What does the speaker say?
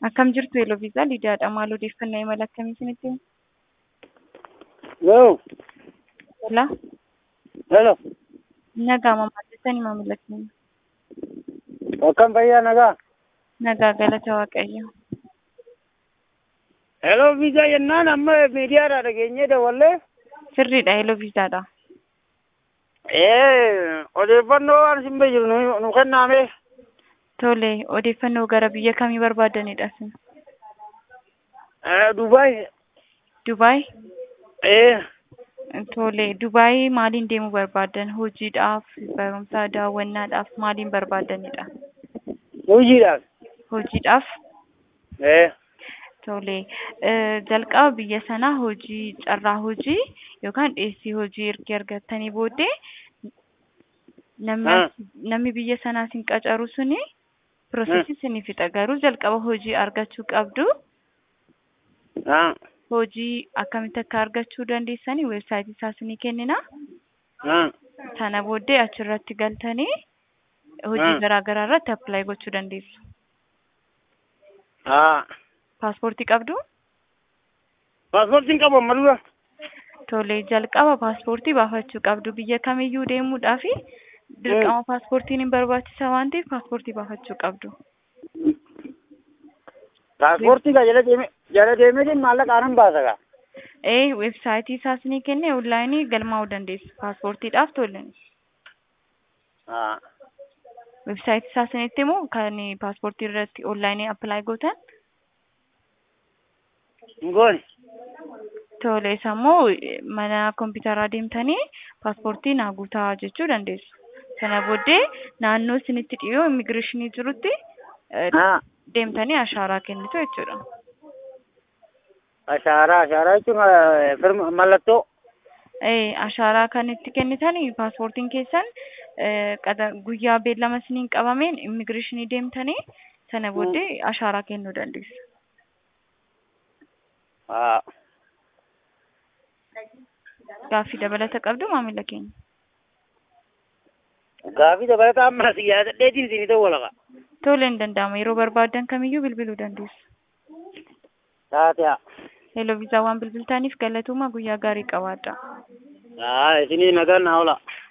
Akkam jirtu Eloviisaa Lidiyaadha. Maal odeeffannaa imala akkamii isinitti himu? Yoo, Hola. hello, Nagaa mamaa jettanii maamila keenya. akkam fayyaa nagaa? Nagaa galata Waaqayyo. Hello, viisaa jennaan amma miidiyaadhaa dhageenyee dawwallee. Sirriidha Eloviisaadha. Ee, odeeffannoo waan isin jiru nu nu kennaame. Tole odeeffannoo gara biyya kamii barbaadanidha isin? Ee, Dubaay. Dubaay? Ee, Tole Dubaay maaliin deemuu barbaadan? Hojiidhaaf, barumsa, daawwannaadhaaf maaliin barbaadanidha? hojiidhaaf. Hojiidhaaf? Ee, Tole eh, jalqaba biyya sanaa hojii carraa hojii yookaan dhiyeessii hojii erga argattanii booddee namni Ah. as- namni biyya sanaa isin qacaru suni piroosesii isinii fixa garuu jalqaba hojii argachuu qabdu haa, hojii akkamitti akka argachuu dandeessanii weebsaayitii isaa isinii kennina haa, sana booddee achirratti galtanii hojii Ah. garaa garaa irratti appilaayi gochuu dandeessu. haa. Paaspoortii qabdu? Paaspoortiin qabu amma dura. Tole jalqaba paaspoortii baafachuu qabdu biyya kamiyyuu deemuudhaaf dirqama paaspoortiin hin barbaachisa waan ta'eef paaspoortii baafachuu qabdu. Paaspoortii kaa jala deeme jala deemeetiin maallaqaan baasa kaa. Ee weebsaayitii isaas ni kenne onlaayinii galmaa'uu dandeessu paaspoortiidhaaf tole. Haa, Weebsaayitii isaa isinitti himu kan paaspoortii irratti onlaayinii appilaayi gootan hin goone. tole isa immoo mana kompiitaraa deemtanii paaspoortii naa guutaa jechuu dandeessu. Sana booddee naannoo isinitti dhiyoo immigireeshinii jirutti eh, Haa, deemtanii ashaaraa kennitu jechuudha. ashaaraa ashaaraa jechuun eh, firma mallattoo. Ee, ashaaraa kan itti kennitan paaspoortiin keessan eh, qada- guyyaa beellama isiniin qabameen immigireeshinii deemtanii sana booddee ashaaraa kennuu dandeessu. Haa. Gaaffii dabalata qabdu maamila keenya. Gaafii dabalataa amma as yaadadheetiin isinii dawwala kaa. Tole hin danda'amu yeroo barbaadan kamiyyuu bilbiluu dandeessu. Taate haa. Hello viizaa waan bilbiltaniif galatooma guyyaa gaarii qabaadha. Haa, isinii nagaan naa oola.